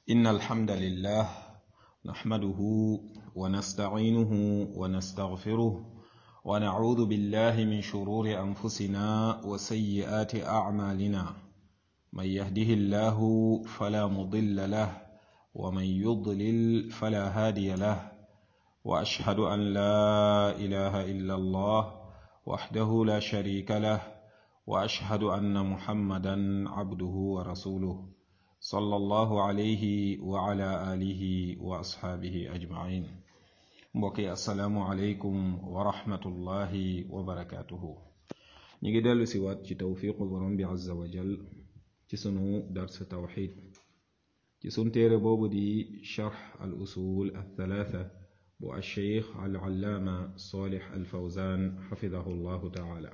إن الحمد لله نحمده ونستعينه ونستغفره ونعوذ بالله من شرور أنفسنا وسيئات أعمالنا من يهده الله فلا مضل له ومن يضلل فلا هادي له وأشهد أن لا إله إلا الله وحده لا شريك له وأشهد أن محمدا عبده ورسوله صلى الله عليه وعلى آله وأصحابه أجمعين mbokki asalaamualeykum wa rahmatullahi wa barakaatuhu ñu ngi dellu si waat ci tawfiqu borom bi azza wa jal ci sunu dars tawxid ci sun téere boobu di charx al usul al thalatha bu alcheikh al allaama salih al fawzan xafidahu llahu taala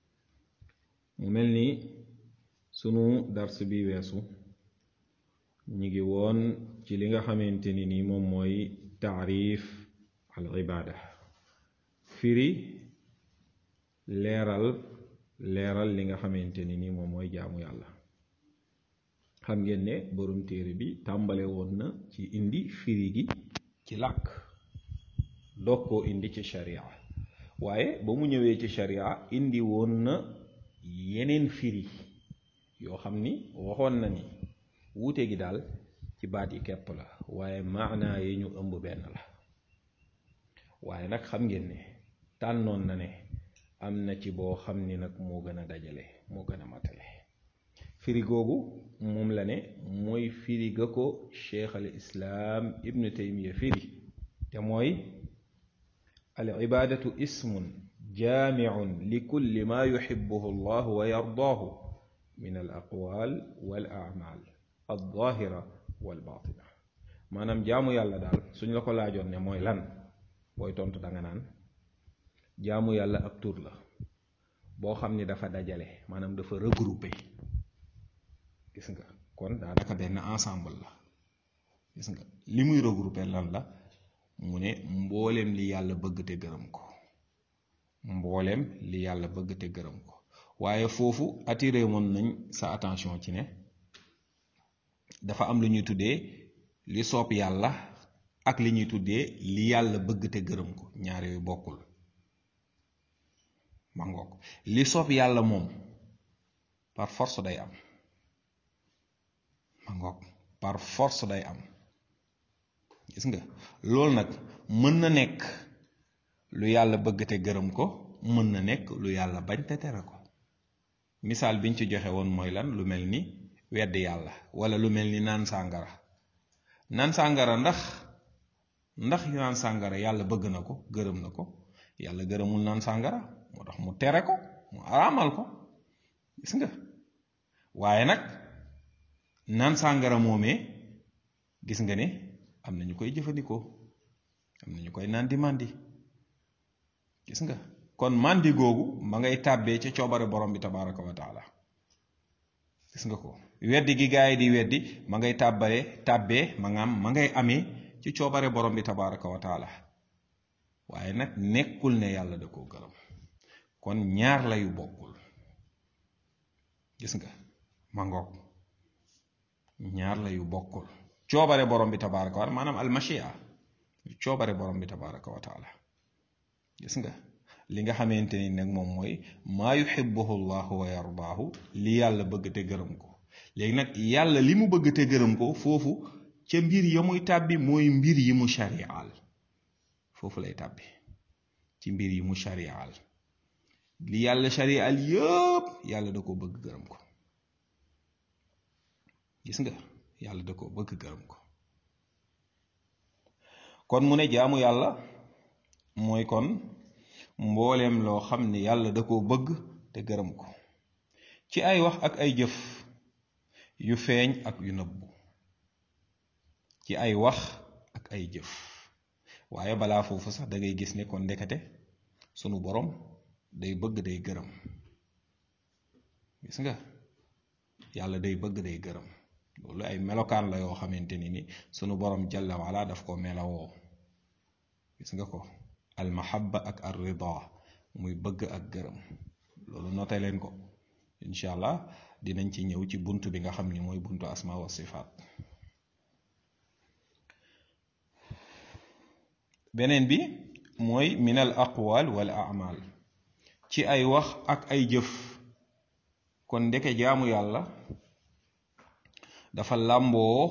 mu mel ni sunu dars bi weesu ñu ngi woon ci li nga xamante ni ni moom mooy taarif al ibaada firi leeral leeral li nga xamante ni ni moom mooy jaamu yàlla xam ngeen ne borom téere bi tàmbale woon na ci indi firi gi ci làkk doog koo indi ci sharia waaye ba mu ñëwee ci sharia indi woon na yeneen firi yoo xam ni waxoon na ni wuute gi daal ci baat yi kepp la waaye maanaa yi ñu ëmb benn la waaye nag xam ngeen ne tànnoon na ne am na ci boo xam ni nag moo gën a dajale moo gën a matale firi googu moom la ne mooy firi ga ko cheikh al islaam ibnu taymiya firi te mooy al ibaadatu ismun jaamiun li kulli ma yuxibuhu allah wa yardaahu min al aqwaal wal aamaal al zaahira wal baatina maanaam jaamu yàlla daal suñ la ko laajoon ne mooy lan booy tontu danga naan jaamu yàlla ab tur la boo xam ni dafa dajale maanaam dafa regroupé gis nga kon daanaka benn ensemble la gis nga li muy regroupé lan la mu ne mbooleem li yàlla bëgg te gërëm ko mbooleem li yàlla bëgg te gërëm ko waaye foofu attiré woon nañ sa attention ci ne dafa am lu ñuy tuddee li soob yàlla ak li ñuy tuddee li yàlla bëgg te gërëm ko ñaar yooyu bokkul ma ngoog li soob yàlla moom par force day am ma ngoog par force day am gis nga loolu nag mën na nekk lu yàlla bëgg te gërëm ko mën na nekk lu yàlla bañ te tere ko misaal biñ ci joxe woon mooy lan lu mel ni wedd yàlla wala lu mel ni naan sàngara naan sàngara ndax ndax naan sàngara yàlla bëgg na ko gërëm na ko yàlla gërëmul naan sàngara moo tax mu tere ko mu araamal ko gis nga waaye nag naan sàngara moomee gis nga ne am na ñu koy jëfandikoo am na ñu koy naan di màndi gis nga kon màndi googu ma ngay tàbbee ca coobare borom bi tabaraka wa taala gis nga ko weddi gi gaa yi di weddi ma ngay tàbbale tàbbee ma nga am ma ngay amee ci coobare borom bi tabaraka wa taala waaye nag nekkul ne yàlla da koo gërëm kon ñaar la yu bokkul gis nga ma ngoog ñaar la yu bokkul coobare borom bi tabaraka wa taala maanaam almashia coobare borom bi tabaraka wa taala gis nga li nga xamante ni nag moom mooy maa yuxibuhu llahu wa yardaahu li yàlla bëgg te gërëm ko léegi nag yàlla li mu bëgg te gërëm ko foofu ca mbir ya muy tàbbi mooy mbir yi mu shariaal foofu lay tàbbi ci mbir yi mu shariaal li yàlla shariaal yëpp yàlla da ko bëgg gërëm ko gis nga yàlla da ko bëgg gërëm ko kon mu ne jaamu yàlla mooy kon mbooleem loo xam ne yàlla da koo bëgg te gërëm ko ci ay wax ak ay jëf yu feeñ ak yu nëbbu ci ay wax ak ay jëf waaye balaa foofu sax da ngay gis ne kon ndekete sunu borom day bëgg day gërëm gis nga yàlla day bëgg day gërëm loolu ay melokaan la yoo xamante ni ni sunu borom jalla wala daf ko melawoo gis nga ko almahabba ak ar rida muy bëgg ak gërëm loolu noté leen ko incha allah dinañ ci ñëw ci bunt bi nga xam ni mooy buntu asma wa sifaat beneen bi mooy min al aqwal wal amal ci ay wax ak ay jëf kon ndeke jaamu yàlla dafa làmboo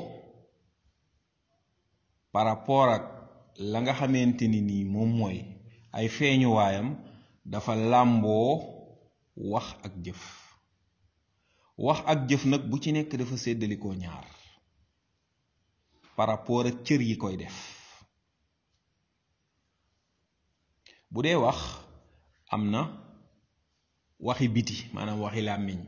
par rapport ak la nga xamante ni nii moom mooy ay feeñuwaayam dafa làmboo wax ak jëf wax ak jëf nag bu ci nekk dafa séddalikoo ñaar par rapport ak cër yi koy def bu dee wax am na waxi biti maanaam waxi làmmiñ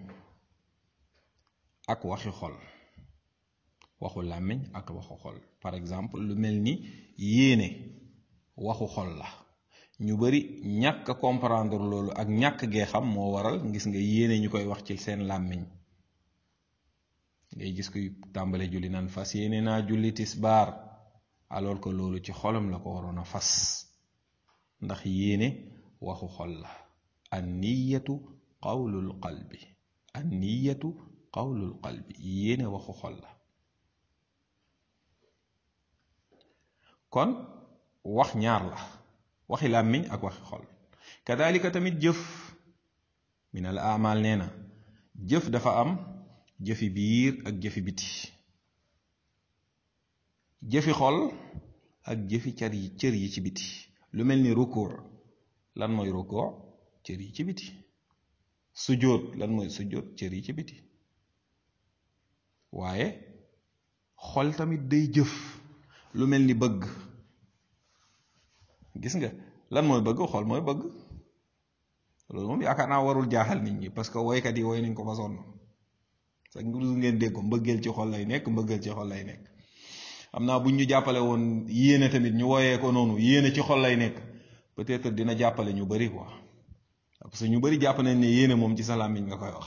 ak waxi xol waxu làmmiñ ak waxu xol par exemple lu mel ni yéene waxu xol la ñu bari ñàkk a comprendre loolu ak ñàkk gee xam moo waral gis nga yéene ñu koy wax ci seen làmmiñ ngay gis kuy tàmbale julli naan fas yéene naa julli tisbaar alors que loolu ci xolam la ko waroon a fas ndax yéene waxu xol la an niyatu qawlul qalbi an niyatu qawlul qalbi yéene waxu xol la kon wax ñaar la waxi làmmiñ ak waxi xol kadalika tamit jëf min al amal nee na jëf dafa am jëfi biir ak jëfi biti jëfi xol ak jëfi car yi cër yi ci biti lu mel ni rukur lan mooy rukur cër yi ci biti sujjóot lan mooy sujjóot cër yi ci biti waaye xol tamit day jëf lu mel ni bëgg gis nga lan mooy bëgg xol mooy bëgg loolu moom yaakaar naa warul jaaxal nit ñi parce que woykat yi woy nañ ko ba sonn sax ngeen dégg ko mbëggeel ci xol lay nekk mbëggeel ci xol lay nekk xam naa buñ ñu jàppale woon yéene tamit ñu woyee ko noonu yéene ci xol lay nekk peut-être dina jàppale ñu bari quoi parce que ñu bari jàpp nañ ne yéene moom ci sa làmmiñ nga koy wax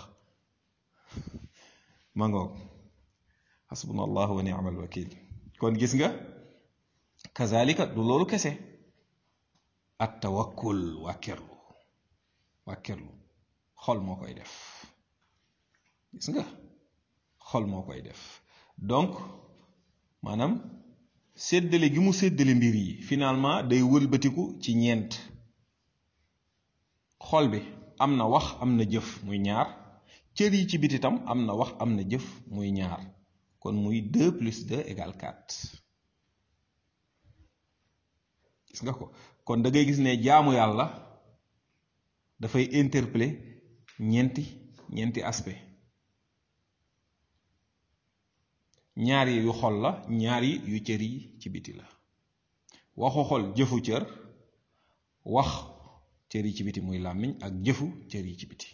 ma ngoog xasbuna allah wa ni'mal wakil kon gis nga kazalika du loolu kese at tawakkul wàkkirlu wàkkirlu xol moo koy def gis nga xol moo koy def donc maanaam séddale gi mu séddale mbir yi finalement day wëlbatiku ci ñeent xol bi am na wax am na jëf muy ñaar cër yi ci biti tam am na wax am na jëf muy ñaar kon muy 2 plus 2 égale 4 gis nga ko kon da ngay gis ne jaamu yàlla dafay interpeller ñeenti ñeenti aspect ñaar yi yu xol la ñaar yi yu cër yi ci biti la waxu xol jëfu cër wax cër yi ci biti muy làmmiñ ak jëfu cër yi ci biti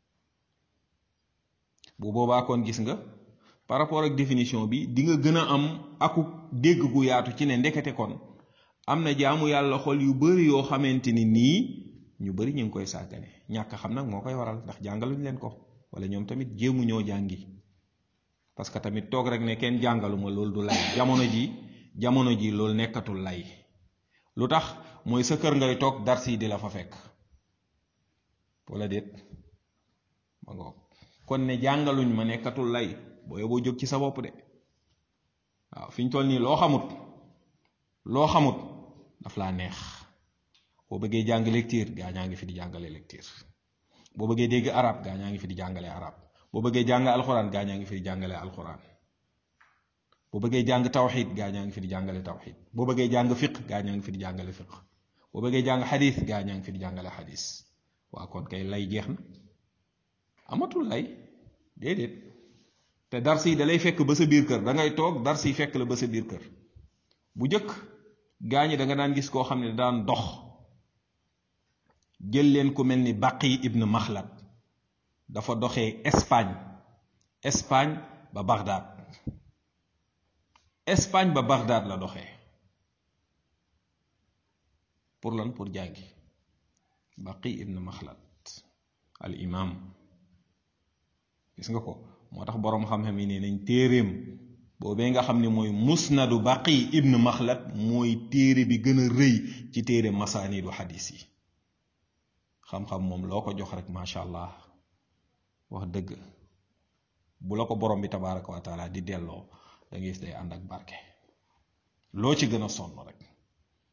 bu boobaa kon gis nga par rapport ak définition bi di nga gën a am aku dégg gu yaatu ci ne ndekete kon am na jaamu yàlla xol yu bari yoo xamante ni nii ñu bari ñu ngi koy sàggane ñàkk xam nag moo koy waral ndax jàngaluñ leen ko wala ñoom tamit jéemu ñoo jàngi parce que tamit toog rek ne kenn jàngaluma loolu du lay jamono ji jamono ji loolu nekkatul lay lu tax mooy sa kër ngay toog dars yi di la fa fekk wala déet ma ngoog kon ne jàngaluñ ma nekkatul lay boo yoboo jóg ci sa bopp de waaw fi ñu toll nii loo xamut loo xamut daf laa neex boo bëggee jàng lecture gaa ñaa ngi fi di jàngale lecture boo bëggee dégg arab gaa ñaa ngi fi di jàngale arab boo bëggee jàng alxuraan gaa ñaa ngi fi di jàngale alxuraan boo bëggee jàng tawxid gaa ñaa ngi fi di jàngale tawxid boo bëggee jàng fiq gaa ñaa ngi fi di jàngale fiq boo bëggee jàng xadis gaa ñaa ngi fi di jàngale xadis waa kon kay lay jeex na amatul lay déedéet te dars yi da lay fekk ba sa biir kër da ngay toog dars yi fekk la ba sa biir kër bu njëkk gaa ñi da nga daan gis koo xam ne daan dox jël leen ku mel ni Baqi ibn Maxlad dafa doxee Espagne Espagne ba Bagdad Espagne ba Bagdad la doxee pour lan pour jàngi Baqi ibn Maxlad al imam gis nga ko moo tax boroom xam-xam yi ne nañ téeréem boobee nga xam ne mooy musnadu Baqi ibn Maxlad mooy téere bi gën a rëy ci téere masaanidu xadis yi xam-xam moom loo ko jox rek macha allah wax dëgg bu la ko borom bi tabaraka wa taala di delloo da ngay gis day ànd ak barke loo ci gën a sonn rek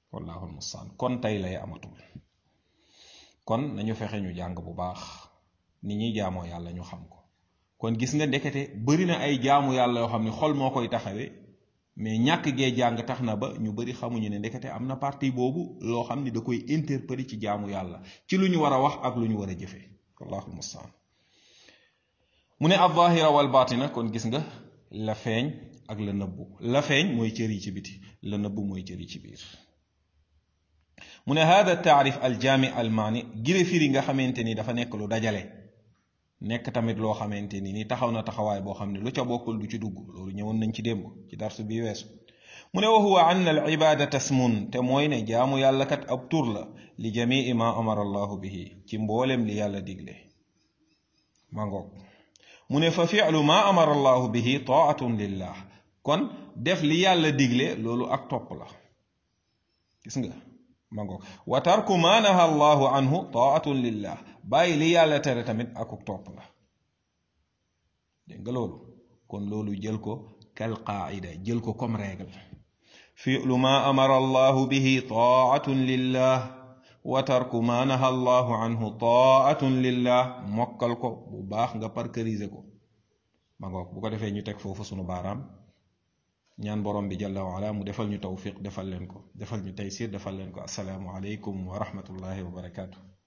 wallahu almustaan kon tey lay amatul kon nañu fexe ñu jàng bu baax ni ñuy jaamoo yàlla ñu xam ko kon gis nga ndekete bari na ay jaamu yàlla yoo xam ne xol moo koy taxawee mais ñàkk gee jàng tax na ba ñu bari xamuñu ne ndekete am na partie boobu loo xam ni da koy interpeller ci jaamu yàlla ci lu ñu war a wax ak lu ñu war a jëfee wallahu almustaan mu ne al-zaahira wal baatina kon gis nga la feeñ ak la nëbbu la feeñ mooy cër yi ci biti la nëbbu mooy cër yi ci biir mu ne hada taarif aljaami almaani gire firi nga xamante ni dafa nekk lu dajale nekk tamit loo xamante ni ni taxaw na taxawaay boo xam ne lu ca bokkul du ci dugg loolu ñëwoon nañ ci démb ci darsu bi weesu mu ne wa huwa ann al ibadata smun te mooy ne jaamu yàlla kat ab tur la li jamii ma amara allahu bihi ci mboolem li yàlla digle ma ngoog mu ne fa fi'lu ma amara allahu bihi taatun lillah kon def li yàlla digle loolu ak topp la gis nga ma ngoog wa tarku ma naha allahu anhu taatun lillah bàyyi li yàlla tere tamit akuk topp la dégg nga loolu kon loolu jël ko kal qaida jël ko comme règle fi'lu ma amara allahu bihi taatun lillah wa tarku ma naha allahu anhu taatun lillah mokkal ko bu baax nga parkeriser ko ma ngoog bu ko defee ñu teg foofu sunu baaraam ñaan borom bi jalla wa ala mu defal ñu tawfiq defal leen ko defal ñu taysir defal leen ko asalaamu aleykum wa rahmatullahi wa barakaatu